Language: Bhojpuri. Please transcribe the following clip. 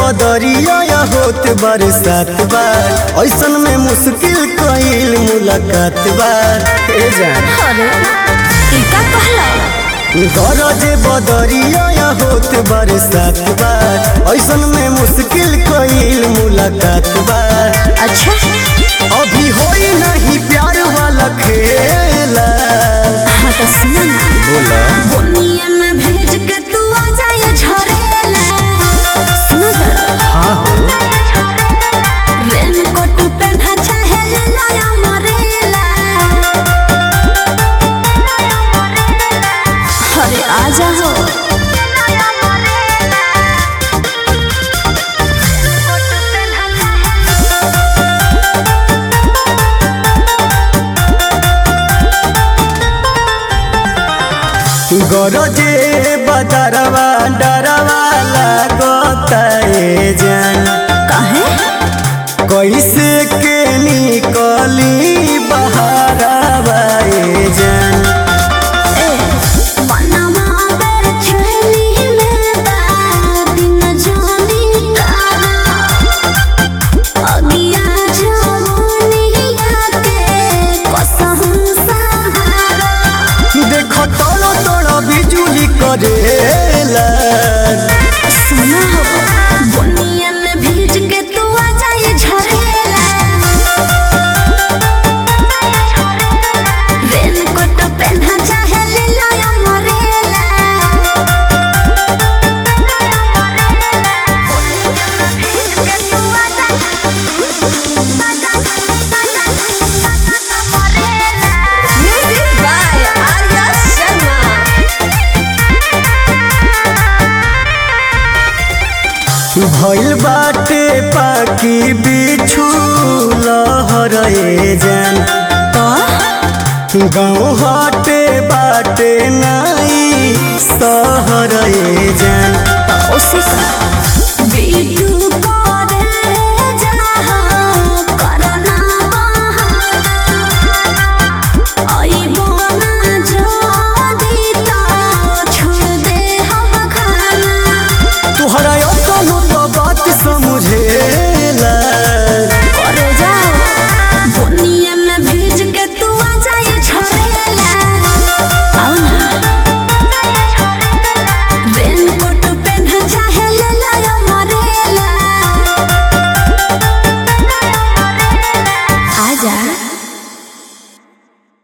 बदरिया या होत बरसात बार ऐसन में मुश्किल कईल मुलाकात बार ए जान अरे ई का कहला गरज बदरिया या होत बरसात बार ऐसन में मुश्किल कईल मुलाकात बार अच्छा अभी होई नहीं प्यार वाला खेला हाँ तो सुनो ना बोला बुनिया में भेज के तू आ जाए झरेला सुनो जरा हाँ हो रेनकोट पहना चाहे ले लाया मरेला अरे आ जाओ गरजे बदरवा डरवा लागता ए जान काहे कैसे के निकली बहारवा ए जान ए बनवा बेर छेली में बा दिन जानी कारा अगिया जवानिया के कसम सहारा देखो तोड़ो तोड़ो बिजुली करेला सुना हो बुनिया में भीज के तू आ जाए झरेला रेनकोट पहना चाहे ले लाया मरेला बुनिया में भीज के तू आ म्यूजिक बाय आर्या शर्मा भइल बाटे पाकी बिछु लहर ए जान गाँव हटे बाटे नाई सहर ए जान उसी का